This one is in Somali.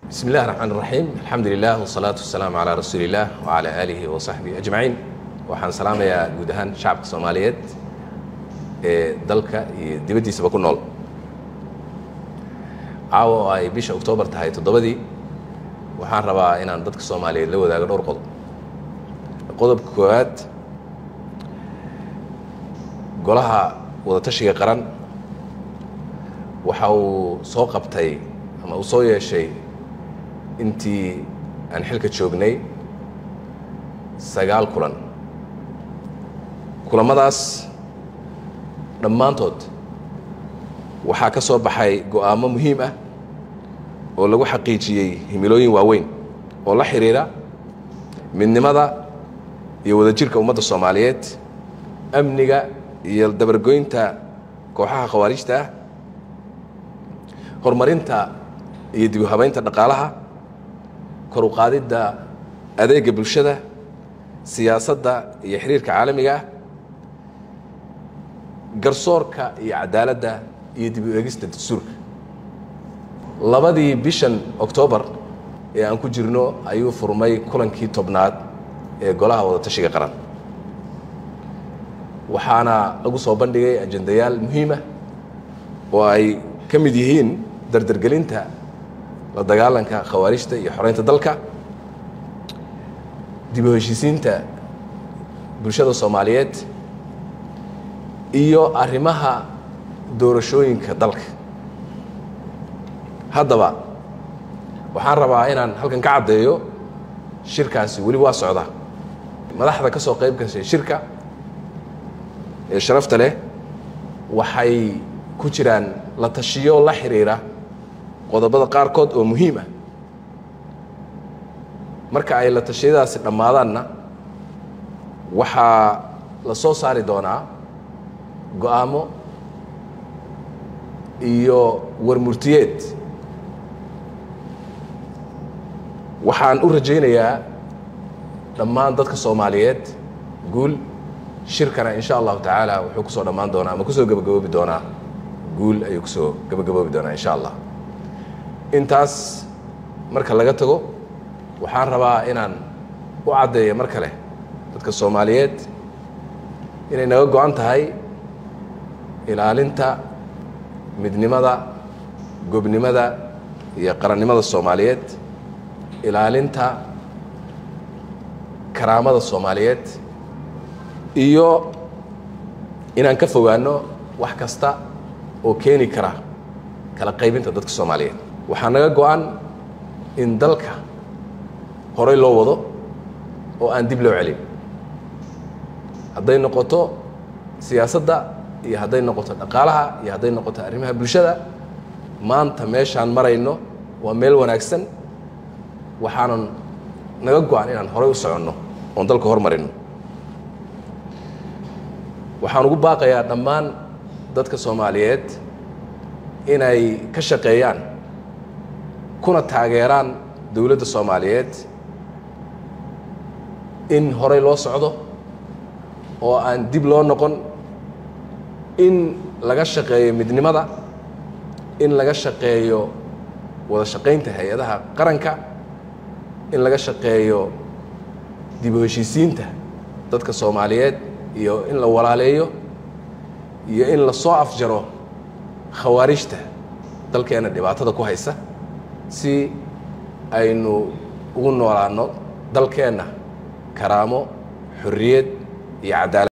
bismi illahi raxmaan raxiim alxamdu lilah wsalaatu wasalaamu calaa rasuuli illah wacalaa aalihi wa saxbihi ajmaciin waxaan salaamayaa guud ahaan shacabka soomaaliyeed ee dalka iyo dibaddiisaba ku nool caawa oo ay bisha oktoobar tahay toddobadii waxaan rabaa inaan dadka soomaaliyeed la wadaago dhowr qodob qodobka koowaad golaha wadatashiga qaran waxa uu soo qabtay ama uu soo yeeshay intii aan xilka joognay sagaal kulan kulamadaas dhammaantood waxaa ka soo baxay go'aamo muhiim ah oo lagu xaqiijiyey himilooyin waaweyn oo la xidhiira midnimada iyo wadajirka ummadda soomaaliyeed amniga iyo dabargoynta kooxaha khawaarijta ah horumarinta iyo dib u habaynta dhaqaalaha kor u qaadidda adeega bulshada siyaasadda iyo xiriirka caalamiga ah garsoorka iyo cadaaladda iyo dib u eegista dastuurka labadii bishan oktoobar ee aan ku jirno ayuu furmay kulankii tobnaad ee golaha wadatashiga qaran waxaana lagu soo bandhigay ajendayaal muhiimah oo ay ka mid yihiin dardargelinta la dagaalanka khawaarijta iyo xoreynta dalka dib u heshiisiinta bulshada soomaaliyeed iyo arrimaha doorashooyinka dalka haddaba waxaan rabaa inaan halkan ka caddeeyo shirkaasi weli waa socda madaxda ka soo qayb gashay shirka ee sharafta leh waxay ku jiraan la tashiyo la xiriira qodobada qaarkood oo muhiim ah marka ay la tashiyadaasi dhammaadaanna waxaa la soo saari doonaa go-aamo iyo warmurtiyeed waxaan u rajaynayaa dhammaan dadka soomaaliyeed guul shirkana in sha allahu tacaala wuxuu kusoo dhammaan doonaa ama kusoo gebagaboobi doonaa guul ayuu kusoo gebagaboobi doonaa in sha allah intaas marka laga tago waxaan rabaa inaan u caddeeyo mar kale dadka soomaaliyeed inay naga go-an tahay ilaalinta midnimada gobnimada iyo qarannimada soomaaliyeed ilaalinta karaamada soomaaliyeed iyo inaan ka fogaano wax kasta oo keeni kara kala qaybinta dadka soomaaliyeed waxaa naga go-an in dalka horey loo wado oo aan dib loo celin hadday noqoto siyaasadda iyo hadday noqoto dhaqaalaha iyo hadday noqoto arrimaha bulshada maanta meeshaan marayno waa meel wanaagsan waxaanan naga go-an inaan horey u soconno oon dalka hormarino waxaan ugu baaqayaa dhammaan dadka soomaaliyeed inay ka shaqeeyaan kuna taageeraan dowladda soomaaliyeed in horey loo socdo oo aan dib loo noqon in laga shaqeeyo midnimada in laga shaqeeyo wada shaqaynta hay-adaha qaranka in laga shaqeeyo dib u heshiisiinta dadka soomaaliyeed iyo in la walaaleeyo iyo in la soo afjaro khawaarijta dalkeenna dhibaatada ku haysa si aynu ugu noolaanno dalkeenna karaamo xorriyad iyo cadaalad